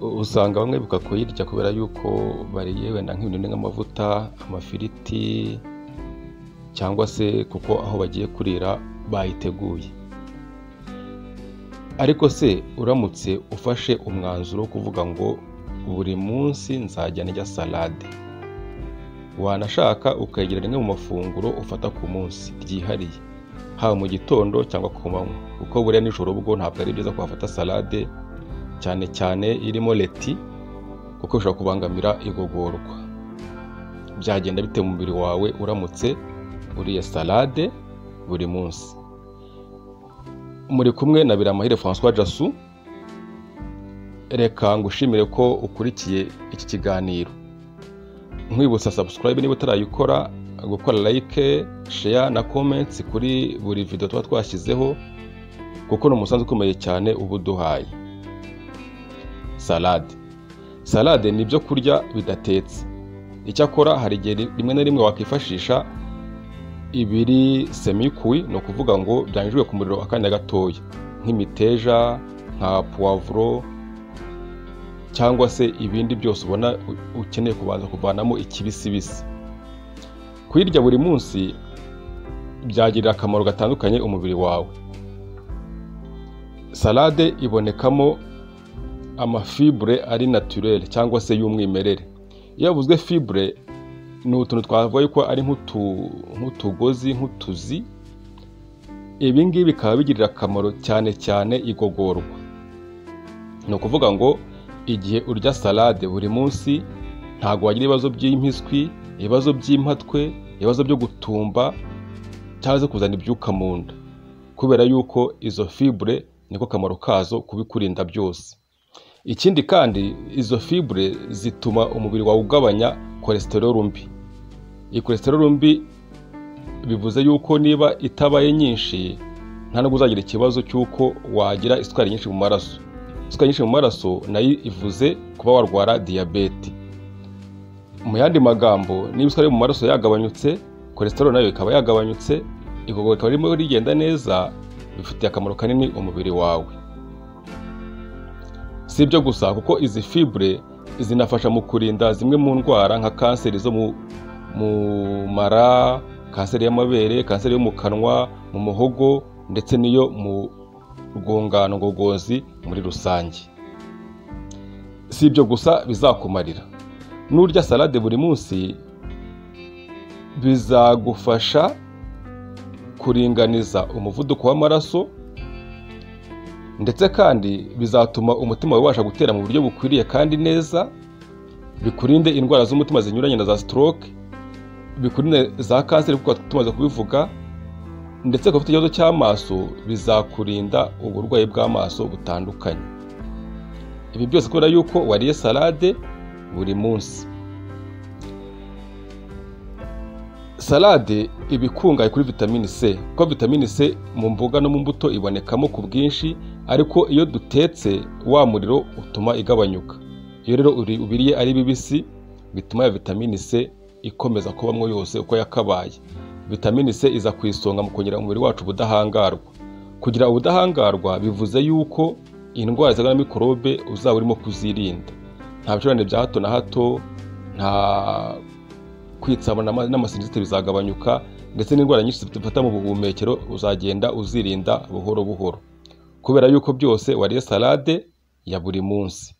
usanga bamwe bibuka kuyirya kubera yuko bariye wenda nk'ibintu nk'amavuta, amafiriti cyangwa se kuko aho bagiye kurira bayiteguye ariko se uramutse ufashe umwanzuro wo kuvuga ngo buri munsi nzajya ndya salade wanashaka ukayigira rimwe mu mafunguro ufata ku munsi ryihariye haba mu gitondo cyangwa ku manywa kuko buriya nijoro ubwo ntabwo ari byiza kuhafata salade cyane cyane irimo leti kuko bishobora kubangamira igogorwa byagenda bite mu mubiri wawe uramutse uriye salade buri munsi muri kumwe na biramahire francois jasu reka ngushimire ko ukurikiye iki kiganiro nkwibutsa subscribe niba utarayikora gukora like share na comments kuri buri video tuba twashyizeho kuko ni umusanzu ukomeye cyane uba uduhaye salade salade ni ibyo kurya bidatetse icyakora hari igihe rimwe na rimwe wakwifashisha ibiri semikwi ni ukuvuga ngo byanyujijwe ku muriro akanya gatoya nk'imiteja nka puwavuro cyangwa se ibindi byose ubona ukeneye kubanza kuvanamo ikibisibisi kuyirya buri munsi byagirira akamaro gatandukanye umubiri wawe salade ibonekamo amafibure ari naturere cyangwa se y'umwimerere iyo havuzwe fibure ni utuntu twavuga yuko ari nk'utugozi nk'utuzi ibi ngibi bikaba bigirira akamaro cyane cyane igogorwa ni ukuvuga ngo igihe urya salade buri munsi ntabwo wagira ibibazo by'impiswi ibibazo by'impatwe ibibazo byo gutumba cyangwa se kuzana ibyuka mu nda kubera yuko izo fibure niko kamaro kazo kubikurinda byose ikindi kandi izo fibure zituma umubiri wawe ugabanya kolesterol mbi iyi kolesterol mbi bivuze yuko niba itabaye nyinshi nta nubwo uzagira ikibazo cy'uko wagira isukari nyinshi mu maraso isukari nyinshi mu maraso nayo ivuze kuba warwara diyabete mu yandi magambo niba isukari mu maraso yagabanyutse kolesterol nayo ikaba yagabanyutse igogora rikaba ririmo rigenda neza bifitiye akamaro kanini umubiri wawe si ibyo gusa kuko izi fibure zinafasha mu kurinda zimwe mu ndwara nka kanseri zo mu mara kanseri y'amabere kanseri yo mu kanwa mu muhogo ndetse n'iyo mu rwungano ngogozi muri rusange si ibyo gusa bizakumarira n'urya salade buri munsi bizagufasha kuringaniza umuvuduko w'amaraso ndetse kandi bizatuma umutima wawe ubasha gutera mu buryo bukwiriye kandi neza bikurinde indwara z'umutima zinyuranye na za stroke bikurinde za kanseri kuko tumaze kubivuga ndetse ku bafite ikibazo cy'amaso bizakurinda uburwayi bw'amaso butandukanye ibi byose kubera yuko wariye salade buri munsi salade iba ikungahaye kuri vitamini c kuko vitamini c mu mboga no mu mbuto ibonekamo ku bwinshi ariko iyo dutetse wa muriro utuma igabanyuka iyo rero ubiriye ari bibisi bituma ya vitamini c ikomeza kubamo yose uko yakabaye vitamini c iza ku isonga mu kongera umubiri wacu ubudahangarwa kugira ubudahangarwa bivuze yuko indwara zirwara na mikorobe uzaba urimo kuzirinda nta bicurane bya hato na hato nta kwitsabana n'amasinzite bizagabanyuka ndetse n'indwara nyinshi zifata mu buhumekero uzagenda uzirinda buhoro buhoro kubera yuko byose wariye salade ya buri munsi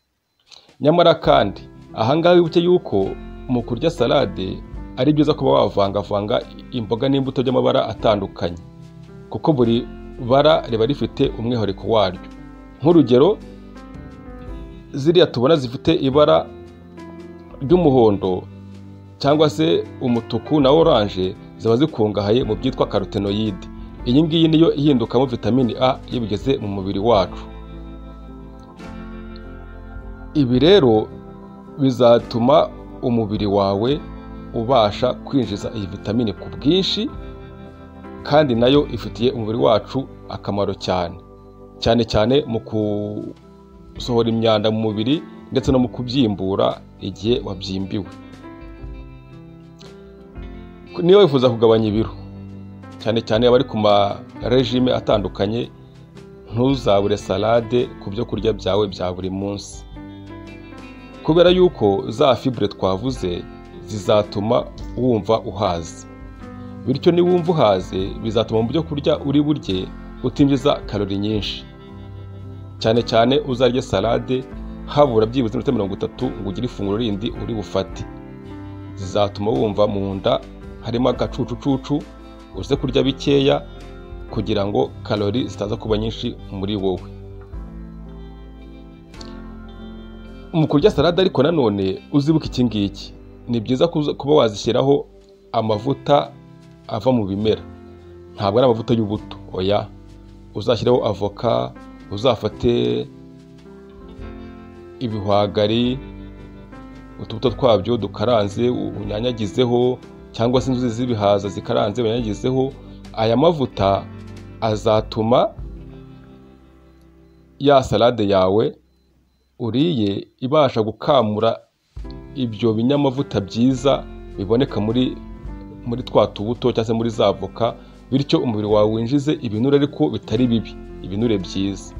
nyamara kandi ahangaha wibuke yuko mu kurya salade ari byiza kuba wavangavanga imboga n'imbuto by'amabara atandukanye kuko buri bara riba rifite umwihariko waryo nk'urugero ziriya tubona zifite ibara ry'umuhondo cyangwa se umutuku na oranje ziba zikungahaye mu byitwa karotenoyide iyi ngiyi niyo ihindukamo vitamini a iyo bigeze mu mubiri wacu ibi rero bizatuma umubiri wawe ubasha kwinjiza iyi vitamini ku bwinshi kandi nayo ifitiye umubiri wacu akamaro cyane cyane cyane mu gusohora imyanda mu mubiri ndetse no mu kubyimbura igihe wabyimbiwe niba wifuza kugabanya ibiro cyane cyane abari ku marejime atandukanye ntuzabure salade ku byo kurya byawe bya buri munsi kubera yuko za fibure twavuze zizatuma wumva uhaze bityo niwumva uhaze bizatuma mu byo kurya uri burye utinjiza karori nyinshi cyane cyane uzarya salade habura byibuze iminota mirongo itatu ngo ugire ifunguro rindi uri bufate zizatuma wumva mu nda harimo agacucucucu uze kurya bikeya kugira ngo karori zitaza kuba nyinshi muri wowe mu kurya salade ariko nanone uzibuka iki ngiki ni byiza kuba wazishyiraho amavuta ava mu bimera ntabwo ari amavuta y'ubuto oya uzashyiraho avoka uzafate ibihwagari utubuto twabyo dukaranze unyanyagizeho cyangwa se inzuzi z'ibihaza zikaranze unyanyagizeho aya mavuta azatuma ya salade yawe uriye ibasha gukamura ibyo binyamavuta byiza biboneka muri muri twa tubuto cyangwa se muri za avoka bityo umubiri wawe winjize ibinure ariko bitari bibi ibinure byiza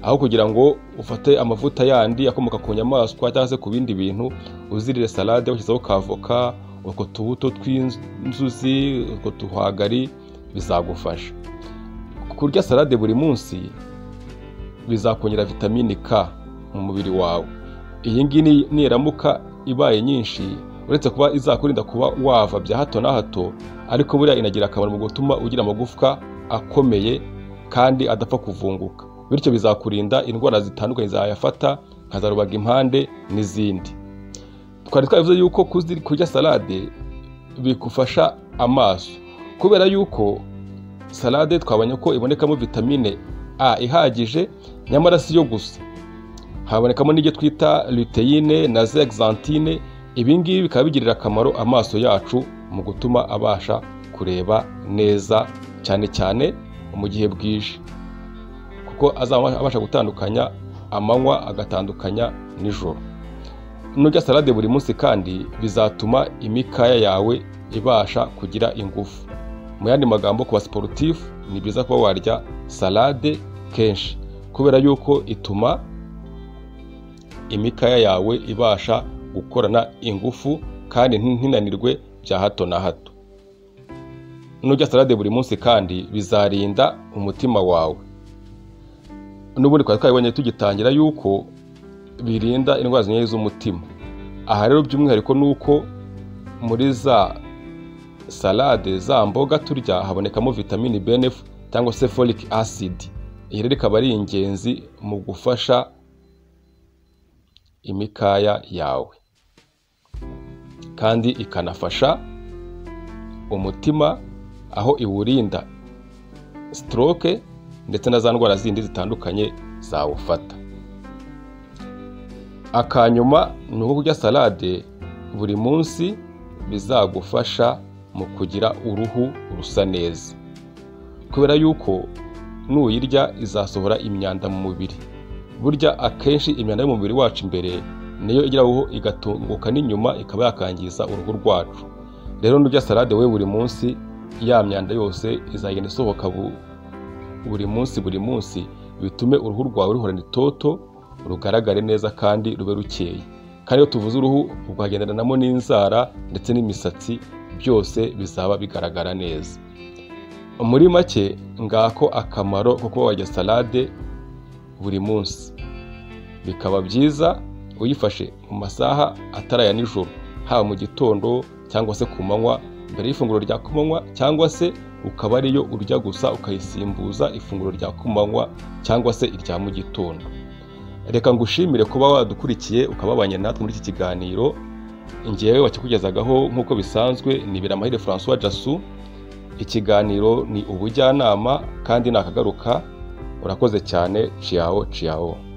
aho kugira ngo ufate amavuta yandi akomoka ku nyamaswa cyangwa se ku bindi bintu uzirire salade washyizeho ka avoka utwo tubuto tw'inzuzi utwo tuhagari bizagufasha kurya salade buri munsi bizakongera vitamini k mu mubiri wawe iyi ngiyi niramuka ibaye nyinshi uretse kuba izakurinda kuba wava bya hato na hato ariko buriya inagira akamaro mu gutuma ugira amagufwa akomeye kandi adapfa kuvunguka bityo bizakurinda indwara zitandukanye zayafata nka za rubagimpande n'izindi twari twavuze yuko kurya salade bigufasha amaso kubera yuko salade twabonye ko ibonekamo vitamine a ihagije nyamara si yo gusa habonekamo n'ibyo twita luteyine na zegzantine ibi ngibi bikaba bigirira akamaro amaso yacu mu gutuma abasha kureba neza cyane cyane mu gihe bwije kuko azaba abasha gutandukanya amanywa agatandukanya nijoro nujya salade buri munsi kandi bizatuma imikaya yawe ibasha kugira ingufu mu yandi magambo ku basiporutifu ni byiza kuba warya salade kenshi kubera yuko ituma imikaya yawe ibasha gukorana ingufu kandi ntinanirwe bya hato na hato nujya salade buri munsi kandi bizarinda umutima wawe n'ubundi twari twabibonye tugitangira yuko birinda indwara zinyuranye z'umutima aha rero by'umwihariko ni uko muri za salade za mboga turya habonekamo vitamini benef cyangwa se folic acid iyi rero ikaba ari ingenzi mu gufasha imikaya yawe kandi ikanafasha umutima aho iwurinda sitoroke ndetse na za ndwara zindi zitandukanye zawufata akanyuma ni uko kurya salade buri munsi bizagufasha mu kugira uruhu rusa neza kubera yuko nuyirya izasohora imyanda mu mubiri burya akenshi imyanda yo mu mubiri wacu imbere niyo igeraho igatunguka n'inyuma ikaba yakangiza uruhu rwacu rero nujya salade we buri munsi ya myanda yose izagenda isohoka buri munsi buri munsi bitume uruhu rwawe ruhorana itoto rugaragare neza kandi rube rukeye kandi iyo tuvuze uruhu rwagenderanamo n'inzara ndetse n'imisatsi byose bizaba bigaragara neza muri make ngako akamaro ko kuba wajya salade buri munsi bikaba byiza uyifashe mu masaha ataraya nijoro haba mu gitondo cyangwa se ku manywa mbere y'ifunguro rya kumanywa cyangwa se ukaba ariyo urya gusa ukayisimbuza ifunguro rya kumanywa cyangwa se irya mu gitondo reka ngushimire kuba wadukurikiye ukababanye natwe muri iki kiganiro ngewe wakikugezagaho nk'uko bisanzwe ni biramahire francois jasu ikiganiro ni ubujyanama kandi nakagaruka urakoze cyane ciyaho ciyaho